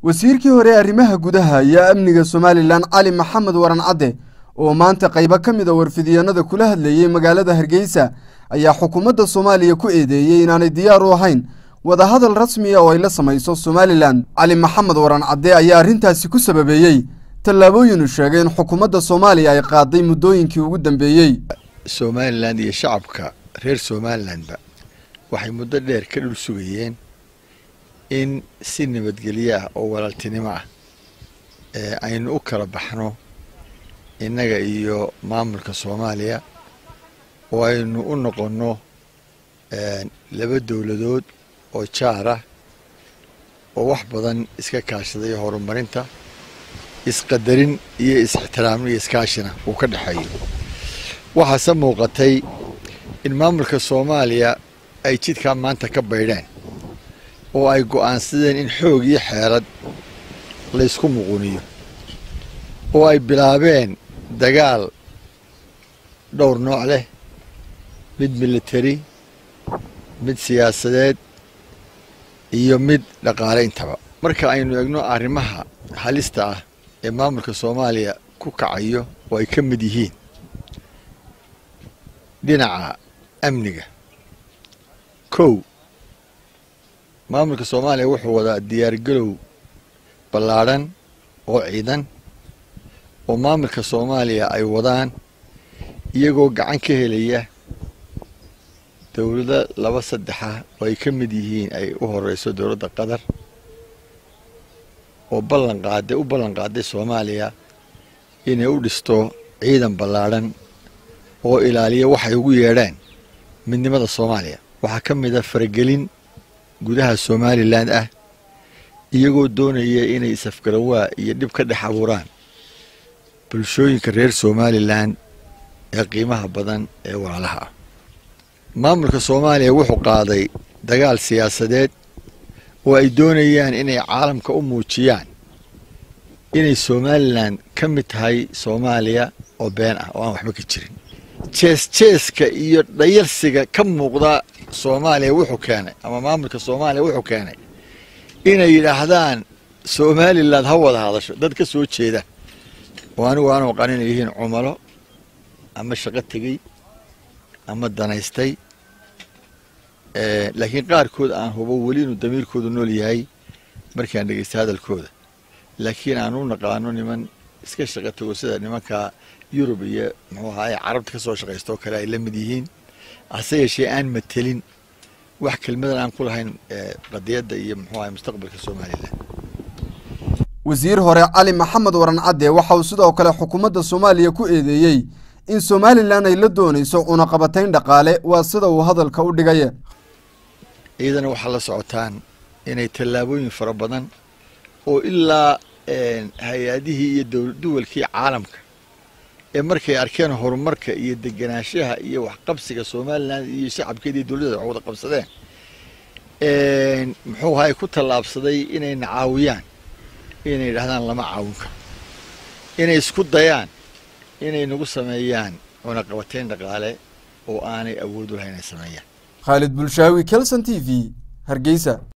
wasiirkii hore ee arrimaha gudaha iyo amniga somalilan cali maxamed waran cadde oo maanta qaybo ka mid a warfidyaenada kula hadlayey magaalada hargeysa ayaa xukuumadda soomaaliya ku eedeeyey inaanay diyaar u ahayn wadahadal rasmiya oo ay la samayso somalilan cali maxamed waran cadde ayaa arrintaasi ku sababeeyey tallaabooyinu sheegay in xukuumadda soomaaliya ay qaaday muddooyinkii ugu dambeeyey somalilan iyo shacabka reer somalilanba waxay muddo dheer ka dhul sugayeen in si nabadgelyo ah oo walaaltinimo ah ee aynu u kala baxno innaga iyo maamulka soomaaliya oo aynu u noqonno laba dowladood oo jaar ah oo wax badan iska kaashaday horumarinta isqadarin iyo is-ixtiraamno iyo iskaashina uu ka dhexeeyo waxaase muuqatay in maamulka soomaaliya ay jidkaa maanta ka baydheen oo ay go'aansadeen in xoog iyo xeelad laysku muquniyo oo ay bilaabeen dagaal dhowr nooc leh mid military mid siyaasadeed iyo mid dhaqaale intaba marka aynu egno arrimaha halista ah ee maamulka soomaaliya ku kacayo oo ay ka mid yihiin dhinaca amniga kow maamulka soomaaliya wuxuu wadaa diyaargalow ballaadhan oo ciidan oo maamulka soomaaliya ay wadaan iyagoo gacan ka helaya dowlado laba saddexa oo ay ka mid yihiin ay u horeyso dowladda qatar oo ballan qaaday u ballan qaaday soomaaliya inay u dhisto ciidan ballaadhan oo ilaaliya waxay ugu yeedhaan midnimada soomaaliya waxaa ka mid a faragelin gudaha somalilan ah iyagoo doonaya inay isafgarawaa iyo dhib ka dhex abuuraan bulshooyinka reer somalilan ee qiimaha badan ee walaalaha ah maamulka soomaaliya wuxuu qaaday dagaal siyaasadeed oo ay doonayaan inay caalamka u muujiyaan inay somalilan ka mid tahay soomaaliya oo been ah oo aan waxba ka jirin jees jeeska iyo dhayalsiga ka muuqda soomaaliya wuxuu keenay ama maamulka soomaaliya wuxuu keenay inay yidhaahdaan somalilan ha wada hadasho dad ka soo jeeda oo anigu aan aqaan inay yihiin cumalo ama shaqo tegey ama danaystay laakiin qaarkood aan hubo weli inuu damiirkoodu nool yahay markaan dhegeysta hadalkooda laakiin aan u naqaano niman iska shaqo tago sida nimanka yurub iyo muxuu ahaay carabta ka soo shaqaysta oo kale ay la mid yihiin hase yeeshee aan matelin wax kelmadan aan ku lahayn qadiyadda iyo muxuu ahay mustaqbalka somalilan wasiir hore cali maxamed waran cadde waxa uu sidoo kale xukuumadda soomaaliya ku eedeeyey in somalilan ay la doonayso cunaqabatayn dhaqaale waa sida uu hadalka u dhigaya ciidana waxaa la socotaan inay tallaabooyin fara badan oo ilaa hay-adihii iyo duwalkii caalamka ee markay arkeen horumarka iyo degenaanshaha iyo waxqabsiga somalilan iyo shacabkeeda iyo dowladdeeda wax wada qabsadeen muxuu ahay ku tallaabsaday inayna caawiyaan inay yidhahdaan lama caawin karo inay isku dayaan inay nagu sameeyaan cunaqabatayn dhaqaale oo aanay awood u lahayn inay sameeyaan khaalid bulshaawi kelson t v hargeysa